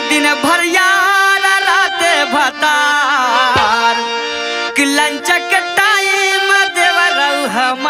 दिन भर यार रात भतार कि लंच के टाइम देवरऊ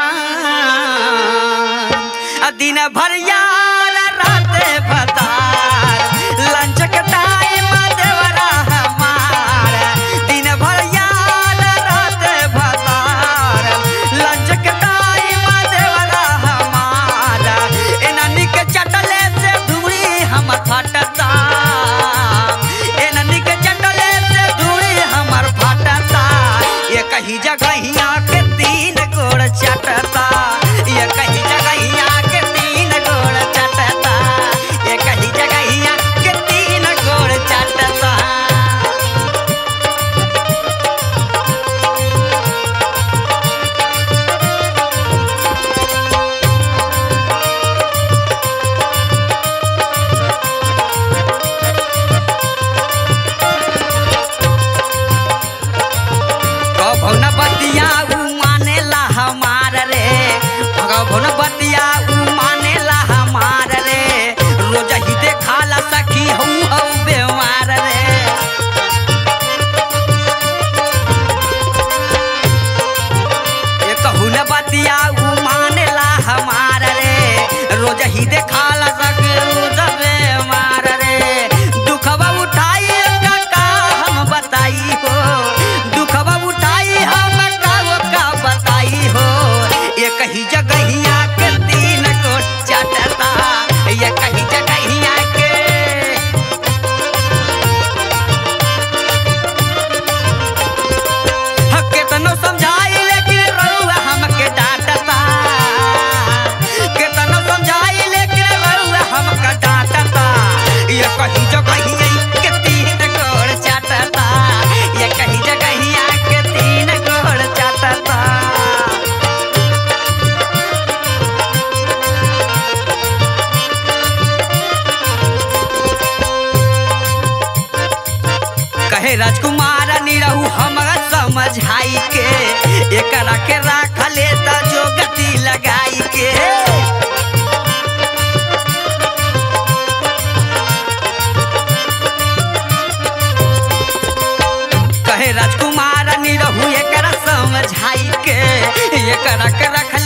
हमार आ दिन भर यार रात भतार लंच के टाइम देवरा हमार दिन भर यार रात भतार लंच के टाइम देवरा हमार एनानी के चटले से धुरी हम फटता एनानी के चटले से धुरी हमर फटता ये कही जगहिया के तीन गोड़ चटता ये कही जगहिया के तीन गोड़ चटता ये कही जगहिया के तीन गोड़ चटता कभो न बतिया उ मानेला हमार रे कभो न बतिया उ मानेला हमार रे रोज ही देखाला सखी हूँ हूँ बेमार रे ये कहू न बतिया उ मानेला हमार रे रोज ही देखाला सखी हूँ बेमार रे दुखबा उठाई का हम बताई हो दुखबा उठाई हम का वो का बताई हो ये कही जगहिया के तीन को चटता ये कही जगहिया के ह, केतनो समझाई लेकिन रउआ हमके डांटता केतनो समझाई लेकिन रउआ हमके डांटता ये कही जगहिया के तीन गोड़ चाटता ये कही जगहिया के तीन गोड़ चाटता कहे राजकुमार निरहू हमरा समझाई के एकरा के राख ले त जो गति लगाई के कहे राजकुमार निरहू एकरा समझाई के एकरा के रख